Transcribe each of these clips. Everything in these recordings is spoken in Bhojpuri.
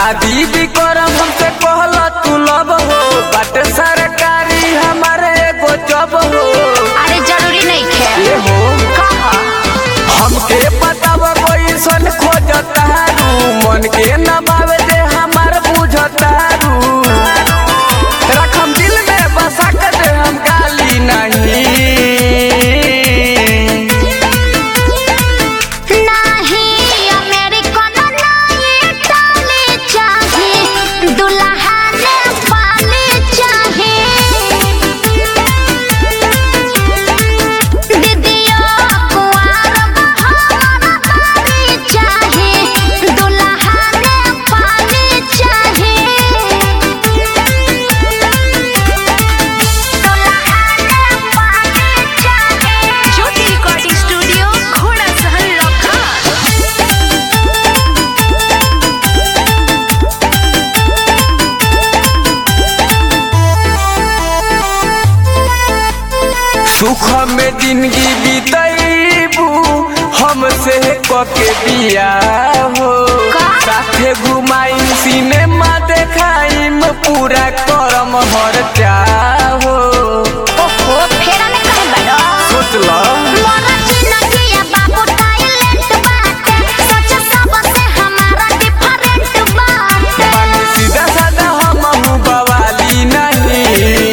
शादी भी करम हमसे कहला तू लब हो बाटे सरकारी हमारे एगो जब हो अरे जरूरी नहीं खे ये हो कहा हमके बताव कोई सन खोजतारू मन के न बावे दे हमार बुझतारू रखम दिल में बसा के दे हम गाली नहीं नहीं अमेरिकन नहीं इटाली चाहे दुल्हा ने पाली चाहे दीदियों कुंवर बहार पाली चाहे दुल्हा ने पाली चाहे ज्योति रिकॉर्डिंग स्टूडियो घोड़ा सहन लखा सुख में जिंदगी बीतैबू हमसे कके बिया हो का? साथे घुमाई सिनेमा देखाइम पूरा करम हर चाहो ओहो फेरा में कहे बड़ो सोच लो मोरा जिंदगिया बाबू टाइलेंट बाटे सच सबसे हमारा डिफरेंट बाटे बानी सीधा साधा हम बवाली नहीं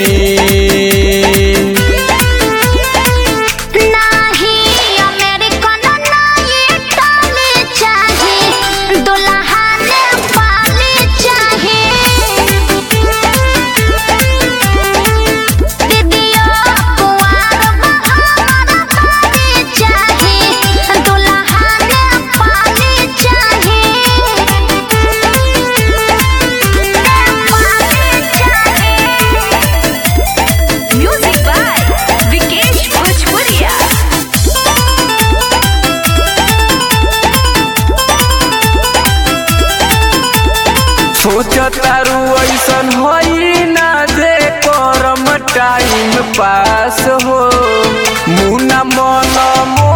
नहीं अमेरिकन नहीं इटाली चाहे दुल्हा ने पाली चाहे दीदियों कुंवर बहार पाली चाहे दुल्हा ने पाली चाहे म्यूजिक बाय विकेश भोजपुरिया सोचतारू ऐसन होई ना जे करम टाइम पास हो मुना मन